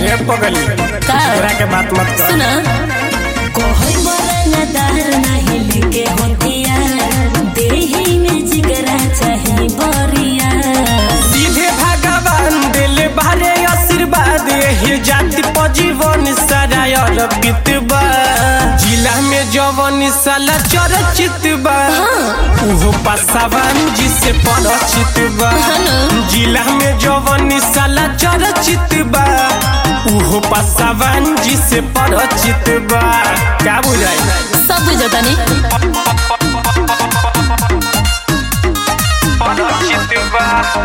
रे पगली का? तोरा के बात मत कर सुना कोई बरनदार नहीं लेके होतिया देही में जिगरा चाहे बरिया सीधे भगवान दिल बारे आशीर्वाद हे जाति पजीवन सारा अर्पित बा जिला में जवन साला चर्चित बा उहो पासावान जिसे परिचित बा जिला में जवन साला चर्चित बा उहो पासावान जिसे परिचित बा क्या बुझाई सब बुझता नहीं परिचित बा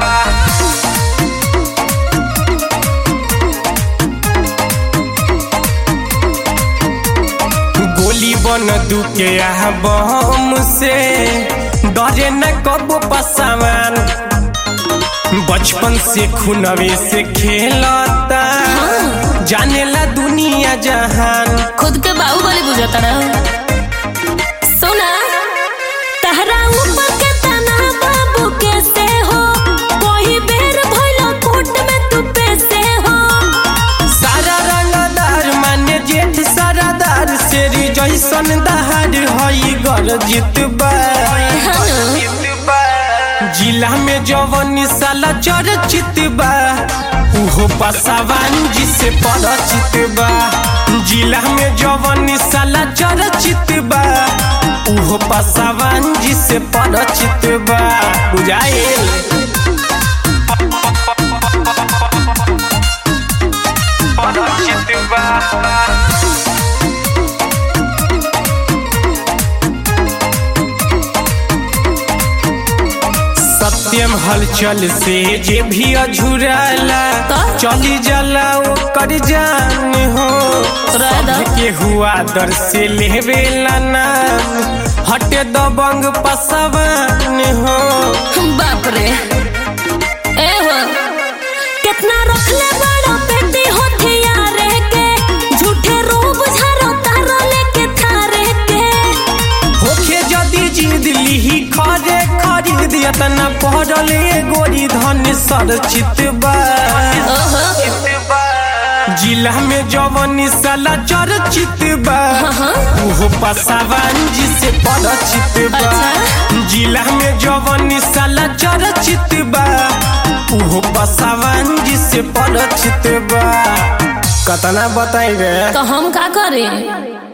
गोली बन दुके आह बम से डरे न कबो पसावान बचपन से खुनवे से खेलता जानेला दुनिया जहान खुद के बाहुबली बुझता ना सुना तहरा ऊपर के तना बाबू के से हो कोई बेर भइलो कोट में तू पे से हो सारा रंगदार माने जेठ सारादार शेरी जैसन दहाड़ हई गर जितबा जिला में जवन साला चर्चित बा उहो पसावान जिसे परिचित बा जिला में जवन साला चर्चित बा उहो पसावान जिसे परिचित बा बुझाइल परिचित बा सत्यम हलचल से जे भी अझुराला का? चली जाला ओकर जान हो राधा। के हुआ दर से लेवेला नाम हटे दबंग पसवान हो बाप रे ए हो कितना रखले बड़ा पेटी होठिया रे के झूठे रूप झारो तारो लेके थारे के होखे जदी जिद लिही खरे खरीद यतना पढ़ल ए गोरी धन सरचित बा ओहो जिला में जवन साला चर्चित बा उहो पसावान जिसे परिचित बा अच्छा। जिला में जवन साला चर्चित बा उहो पसावान जिसे परिचित बा कतना बताई रे तो हम का करें